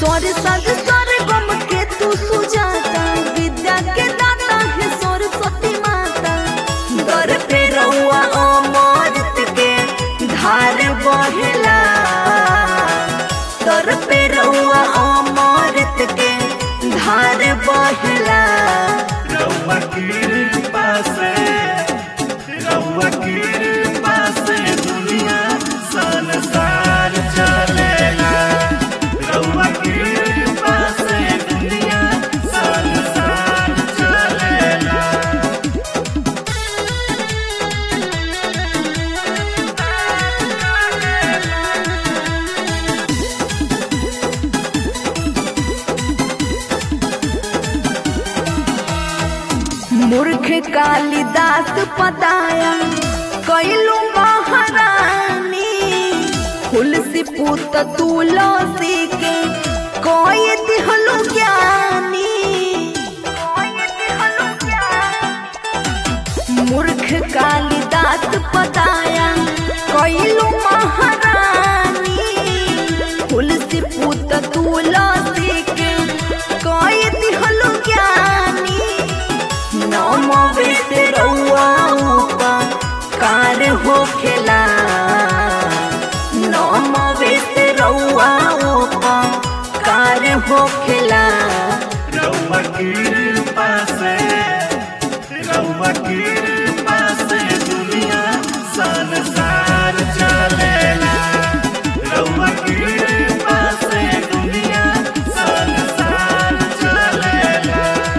स्वर सद स्वर गम के तू सुजाता विद्या के दाता है सरस्वती माता दर पे रउआ अमृत के धार बहेला दर पे रउआ अमृत के धार बहेला रउआ कृपा से रउआ कृपा से दुनिया संसार चलेला रउआ कृपा से दुनिया संसार चलेला मूर्ख कालिदास पताया कैलू महारानी तुलसी पुत तुलसी के कोई दिहलु ज्ञानी मूर्ख कालिदास पताया कैलू महारानी तुलसी पुत तुलसी के कोई दिहलु ज्ञानी नमवे से रउआ कार हो खेला नमवे से रउआ कार हो खेला रउआ कृपा से रउआ कृपा से दुनिया संसार चलेला रउआ कृपा से दुनिया संसार चलेला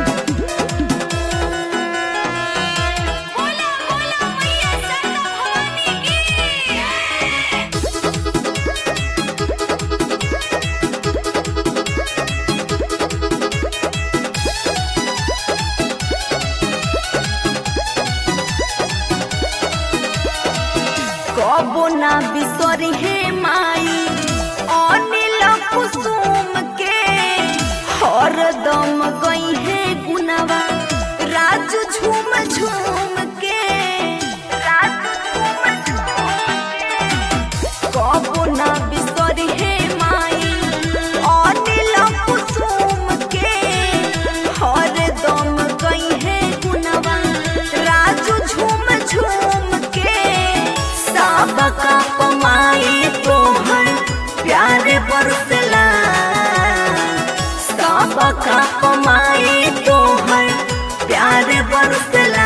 कबो ना बिसरी हे माई अनिल कुसुम के हरदम गई है गुनवा राजू झूम झूम के राजू झूम झूम के कबो ना बिसरी हे माई अनिल कुसुम के हरदम गई है गुनवा राजू झूम झूम के सबका कमाई तोहर प्यार बरसला सबका कमाई तोहर प्यार बरसला